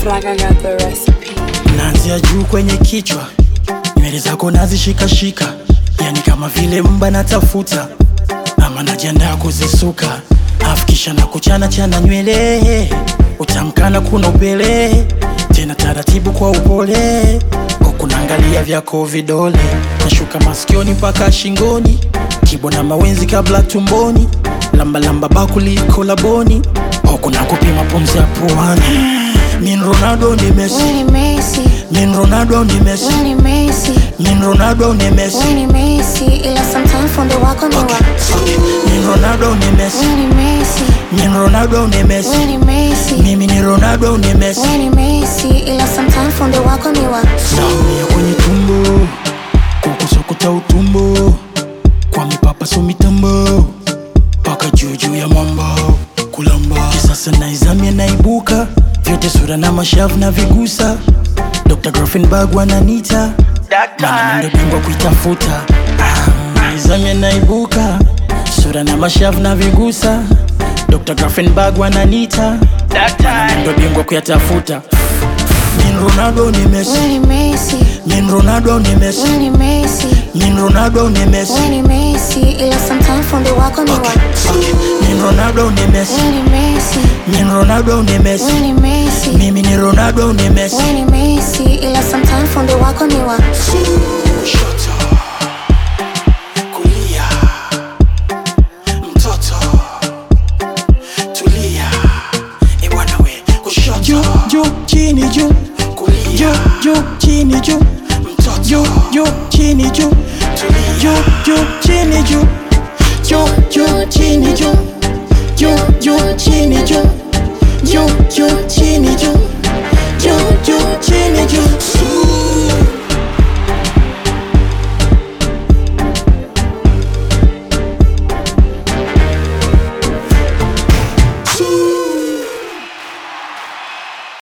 feel like I got the recipe. naanzia juu kwenye kichwa, nywele zako nazishikashika, yani kama vile mba natafuta ama najiandaa kuzisuka, afu kisha na kuchana chana nywele, utamkana kuna upele tena taratibu kwa upole, huku naangalia vyako vidole, nashuka masikioni mpaka shingoni, kibo na mawenzi kabla tumboni, lambalamba bakuli kolaboni, huku nakupima pumzi ya puani. Min Ronaldo ni Messi Wewe ni Messi, Min Ronaldo ni Messi wewe ni Messi, Min Ronaldo ni Messi wewe ni Messi, ila sometimes fundo wako ni wa. Min Ronaldo ni Messi Wewe ni Messi, Min Ronaldo ni Messi wewe ni Messi, Mimi ni Ronaldo ni Messi wewe ni Messi, ila sometimes fundo wako ni wa. Naumia kwenye tumbo Kukusokota utumbo Kwa mipapa so mitambo Paka juu juu ya mwamba Kulamba Kisasa naizamia naibuka Vyote sura na mashavu na vigusa Dr. Grafenberg wananita Mana ndo bingwa kuitafuta Ah, Naizamia naibuka Sura na mashavu na vigusa Dr. Grafenberg wananita Mana ndo bingwa kuyatafuta Min Ronaldo ni Messi Wewe ni Messi, Min Ronaldo ni Messi wewe ni Messi, Min Ronaldo ni Messi wewe ni Messi, ila sometimes fundo wako ni wa. Min Ronaldo ni Messi Wewe ni Messi, Min Ronaldo ni Messi wewe ni Messi, Mimi ni Ronaldo ni Messi wewe ni Messi, ila sometimes fundo wako ni wa. Kushoto Kulia Mtoto Tulia E bwana we Kushoto Juu juu chini juu Kulia Juu juu chini juu Mtoto Juu juu chini juu Tulia Juu juu chini juu